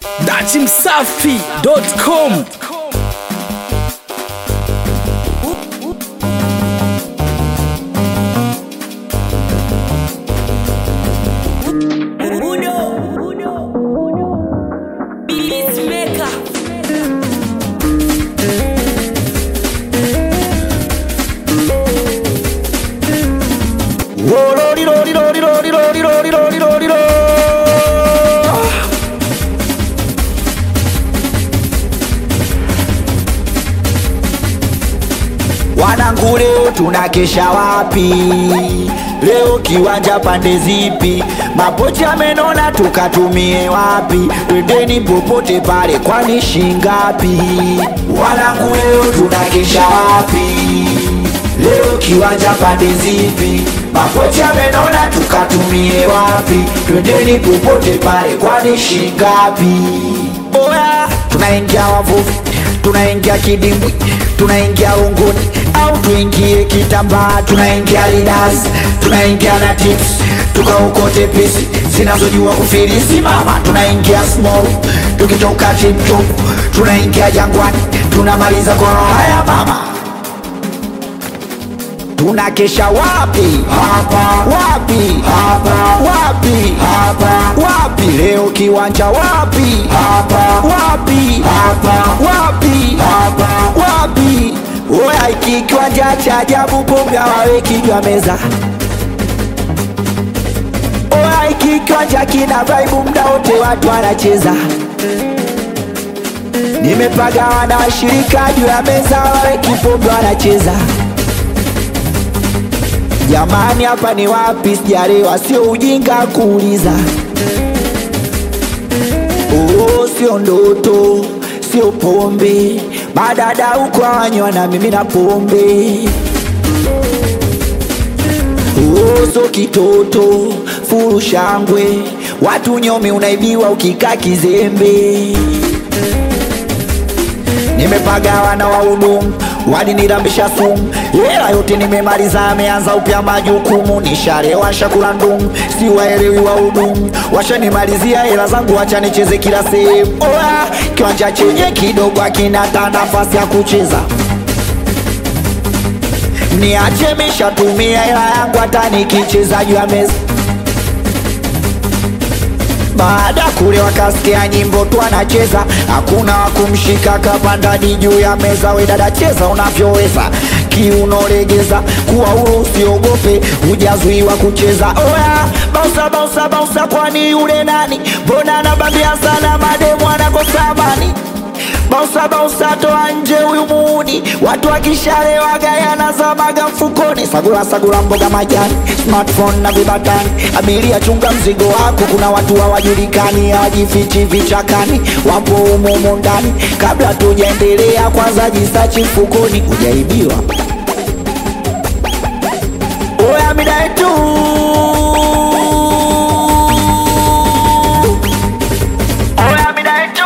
dachimsafi.com Wanangu, leo tunakesha wapi? Leo kiwanja pande zipi? Mapochi amenona tukatumie wapi? Twendeni popote pale, kwani shingapi? Wanangu, leo tunakesha wapi? Leo kiwanja pande zipi? Mapochi amenona tukatumie wapi? Twendeni popote pale, kwani shingapi? Oya, tunaingia wavuvi, tunaingia kidimbwi, tunaingia unguni au tuingie kitambaa, tunaingia lidas, tunaingia na tips, tukaokote pisi zinazojua kufilisi mama, tunaingia small, tukitoka chipchop, tunaingia jangwani, tunamaliza kwa haya mama tunakesha wapi? Hapa. Wapi? Hapa. Wapi? Hapa. Wapi? Leo kiwanja wapi? Hapa. Wapi? Hapa. Wapi? Hapa. Wapi? Oya, iki kiwanja cha ajabu, pombe hawaweki juu ya meza. Oya, iki kiwanja kina vibe, muda wote watu wanacheza. Nimepagawa na washirika juu ya meza, hawaweki pombe wanacheza. Jamani, hapa ni wapi? Sijaelewa, sio ujinga kuuliza. Oh, sio ndoto, sio pombe, madada huko hawanywa na mimi na pombe. Oh, sio kitoto, furu shangwe, watu nyomi unaibiwa ukikaa kizembe. Nimepagawa na wahudumu walinirambisha sumu, hela yote nimemaliza, ameanza upya majukumu, nisharewa shakula ndumu, si waelewi wahudumu, washanimalizia hela zangu, wacha nicheze kila sehemu. Oya, kiwanja chenye kidogo akina hata nafasi ya kucheza niache mishatumia hela yangu, hata nikicheza juu ya meza baada kule wakasikia nyimbo tu anacheza, hakuna wa kumshika kapandani juu ya meza. We dada, cheza unavyoweza, kiuno legeza, kuwa huru, usiogope, hujazuiwa kucheza. Oya, bausa bausa bausa, kwani yule nani? Mbona anabambia sana mademu anakosa amani? Bausa bausa, toa nje huyu muuni, watu wakishalewa gayana zamaga mfukoni. Sagula sagula, mboga majani, smartphone na vibatani. Abiria chunga mzigo wako, kuna watu hawajulikani, hawajifichi vichakani, wapo humo humo ndani. Kabla tujaendelea, kwanza jisachi mfukoni, hujaibiwa. Oya mida yetu Oya mida yetu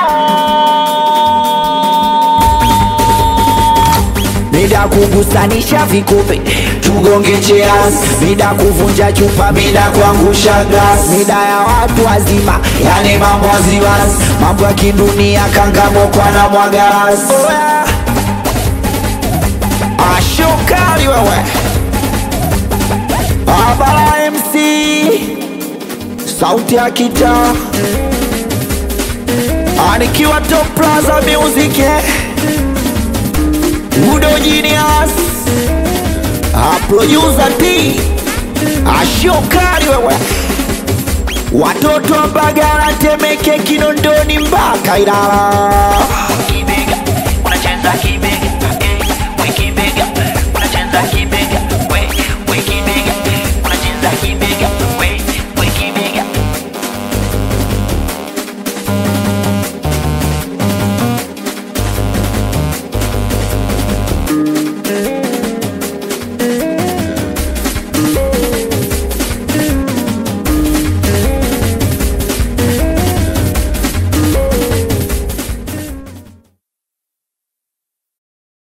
mida kugusanisha vikupe tugonge cheers, mida kuvunja chupa, mida kuangusha glass, mida ya watu wazima, yani mambo waziwazi, mambo ya kidunia, kangamokwa na mwagaras. Oya ashokali wewe, Abara MC, sauti ya kitaa, anikiwa Top Plaza Music eh. Udo Genius A producer T Ashokari wewe Watoto wa Mbagala Temeke Kinondoni mpaka Ilala kibega unacheza kibega eh, we kibega unacheza kibega